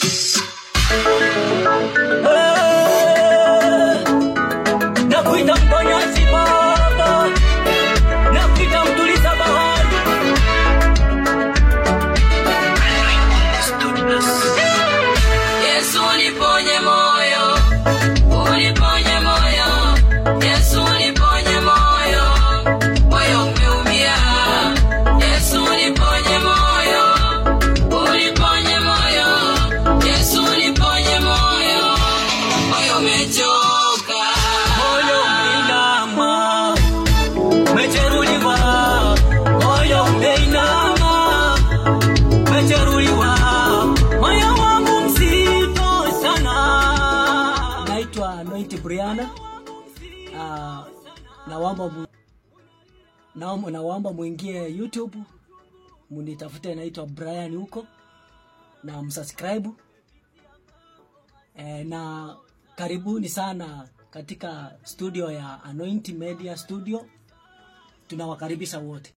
Nakuita mponyaji Baba, nakuita mtuliza bahari. Yesu uniponye moyo, uniponye moyo, Yesu uniponye moyo, moyo umeumia. Yesu uniponye moyo, uniponye moyo, Yesu uniponye moyo, moyo umechoka. Moyo umeinama, umejeruhiwa. Moyo umeinama, umejeruhiwa. Moyo wangu mzito sana. Naitwa Anointi Briana. Ah, naomba mu, naomba naomba muingie YouTube munitafute, naitwa Brian huko na msubscribe e, na karibuni sana katika studio ya Anointing Media Studio. Tunawakaribisha wote.